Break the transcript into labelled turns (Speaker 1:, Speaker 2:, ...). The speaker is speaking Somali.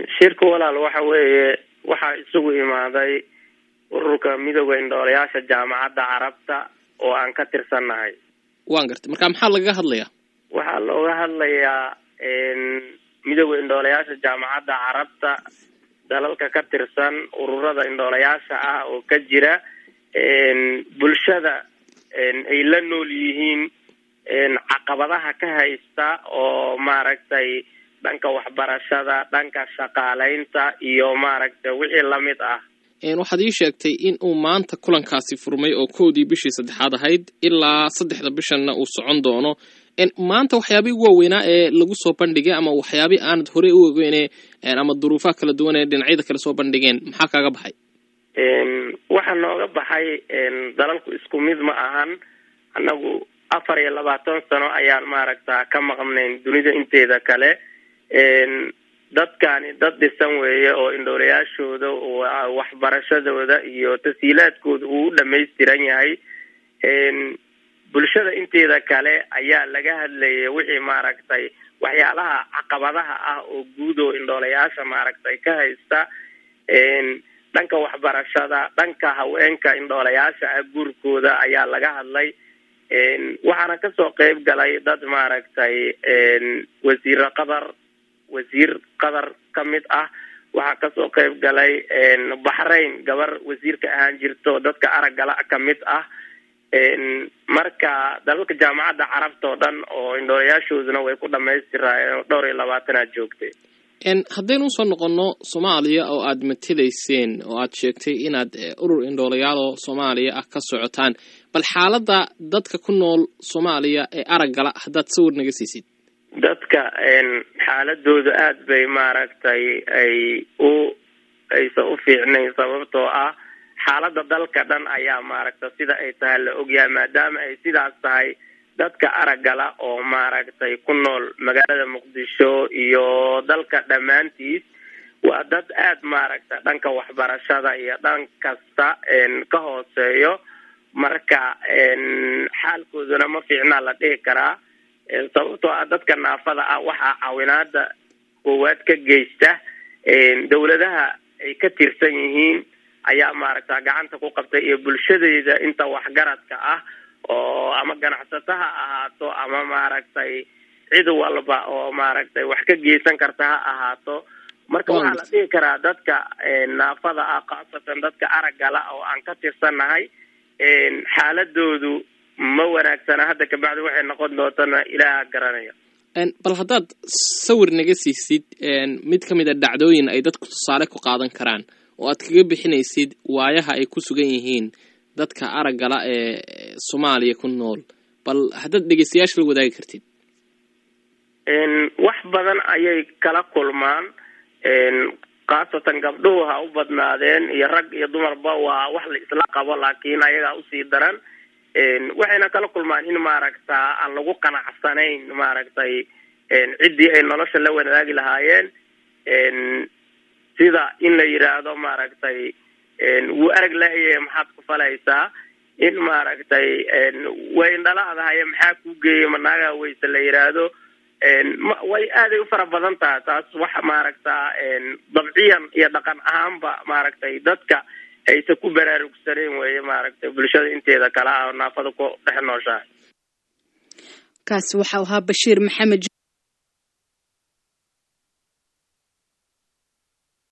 Speaker 1: shirka walaal waxa weeye waxaa isugu imaaday ururka midooda indhoolayaasha jaamacadda carabta oo aan ka tirsannahay
Speaker 2: waan gartay marka maxaa lagaga hadlayaa
Speaker 1: waxaa looga hadlayaa midooda indhoolayaasha jaamacadda carabta dalalka ka tirsan ururada indhoolayaasha ah oo ka jira bulshada ay la nool yihiin caqabadaha ka haysta oo maaragtay dhanka waxbarashada dhanka shaqaaleynta iyo maaragtay wixii lamid ah
Speaker 2: waxaad ii sheegtay in uu maanta kulankaasi furmay oo kowdii bishii saddexaad ahayd ilaa saddexda bishanna uu socon doono maanta waxyaabihii ugu waaweynaa ee lagu soo bandhigay ama waxyaabii aanad horey u ogeyne ama duruufaha kala duwan ee dhinacyada kale soo bandhigeen maxaa kaaga baxay
Speaker 1: waxaa nooga baxay dalalku isku mid ma ahan annagu afar iyo labaatan sano ayaan maaragta ka maqnayn dunida inteeda kale dadkani dad dhisan weeye oo indhoolayaashooda waxbarashadooda iyo tashiilaadkooda uu u dhamaystiran yahay bulshada inteeda kale ayaa laga hadlayay wixii maaragtay waxyaalaha caqabadaha ah oo guud oo indhoolayaasha maaragtay ka haysta dhanka waxbarashada dhanka haweenka indhoolayaasha ah guurkooda ayaa laga hadlay waxaana kasoo qeyb galay dad maaragtay wasiiro qatar wasiir qatar ka mid ah waxaa kasoo qeyb galay baxrayn gabar wasiirka ahaan jirto dadka araggala ka mid ah marka dalalka jaamacadda carabta oo dhan oo indhoolayaashooduna way ku dhamaystiraayeen dhowr iyo labaatanaad joogtay
Speaker 2: haddaynu usoo noqono soomaaliya oo aad matelayseen oo aad sheegtay inaad urur indhoolayaal oo soomaaliya ah ka socotaan bal xaaladda dadka ku nool soomaaliya ee araggala haddaad sawir naga siisid
Speaker 1: dadka xaaladooda aada bay maaragtay ay u aysan u fiicnayn sababtoo ah xaaladda dalka dhan ayaa maaragta sida ay tahay la ogyahay maadaama ay sidaas tahay dadka araggala oo maaragtay ku nool magaalada muqdisho iyo dalka dhammaantiis waa dad aada maaragta dhanka waxbarashada iyo dhan kasta ka hooseeyo marka xaalkooduna ma fiicnaa la dhihi karaa sababtoo ah dadka naafada ah waxaa caawinaada koowaad ka geysta dawladaha ay ka tirsan yihiin ayaa maaragta gacanta ku qabtay iyo bulshadeeda inta waxgaradka ah oo ama ganacsato ha ahaato ama maaragtay cid walba oo maaragtay wax ka geysan karta ha ahaato marka waxaa la dhihi karaa dadka naafada ah khaasatan dadka araggala oo aan ka tirsannahay xaaladoodu ma wanaagsana hadda kabacdi waxay noqon doontana ilaaha garanaya
Speaker 2: bal haddaad sawir naga siisid mid ka mid a dhacdooyin ay dadku tusaale ku qaadan karaan oo aad kaga bixinaysid waayaha ay ku sugan yihiin dadka araggala ee soomaaliya ku nool bal haddaad dhegeystayaasha la wadaagi kartid
Speaker 1: wax badan ayay kala kulmaan khaasatan gabdhuhu ha u badnaadeen iyo rag iyo dumarba waa wax la isla qabo laakiin ayagaa usii daran waxayna kala kulmaan in maaragta aan lagu qanacsanayn maaragtay ciddii ay nolosha la wadaagi lahaayeen sida in la yidhaahdo maaragtay wuu arag la-yahe maxaad ku falaysaa in maaragtay way indhalahadahaye maxaa kuu geeyay manaagaa weyse la yidhaahdo way aaday u fara badan tahay taas waxa maaragta dabciyan iyo dhaqan ahaanba maaragtay dadka aysa ku baraarugsaneen weeye maaragtay bulshada inteeda kale ah oo naafada ku dhex nooshahay
Speaker 3: kaasi waxau ahaa bashiir maxamed